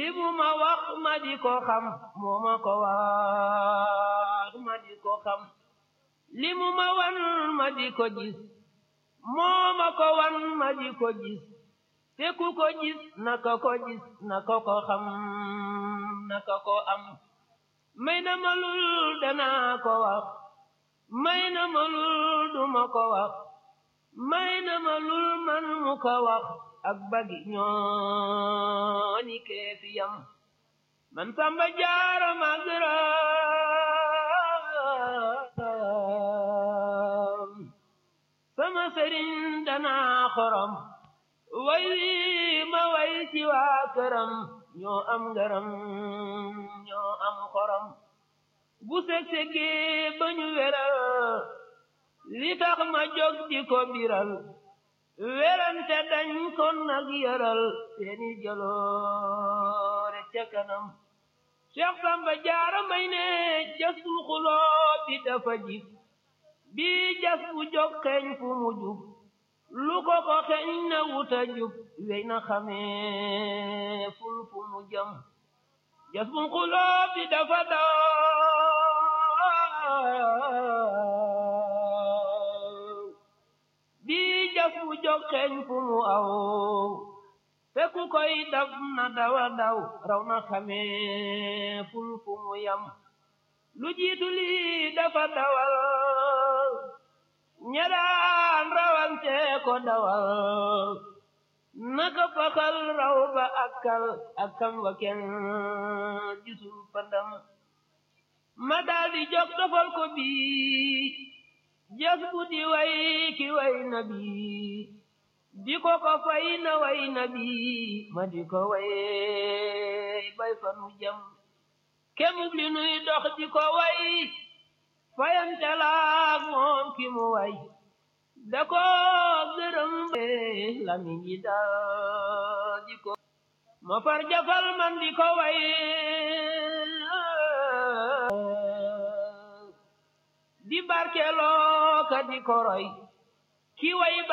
li mu ma wax ma di ko xam moo ma ko wax ma di ko xam li mu ma wan ma di ko gis moo ma ko wan ma di ko gis te ku ko gis naka ko gis naka ko xam naka ko am may na ma lul danaa ko wax may na ma lul duma ko wax may na ma lul man mu ko wax ak bagi ñooni keefiyam man samba jaara magram sama sëriñ danaa xorom way wi ma way ci waa këram ñoo am ngaram ñoo am xorom bu seg-segee ba ñu weral li tax ma jóg di ko biral werante dañ kon nag yaral seeni jaloore ca kanam Cheikh Samba Jaara may ne jas bu xuloo bi dafa jib bi jas bu jóg xeeñ fu mu jub lu ko ko xeeñ na wuta jub wey na xamee ful fu mu jëm jas bu xuloo bi dafa daw bi jas bu jóg xeeñ fu mu aw fekku koy daf na dawa daw raw na xamee ful fu mu yam lu jiitu lii dafa dawal ñadaan rawante ko dawal naka fakal raw ba akkal akkam wa kenn gisul pandam ma daldi jóg dofal ko bii jas bu di way ki way na bii di ko ko fay na way na bii ma di ko way bay fanu jam kemub li nuy dox di ko way fayante laak moom ki mu way da ko gërëm lami ji daal di ko ma far jafal man di ko way di barkeloo ka di ko roy ki way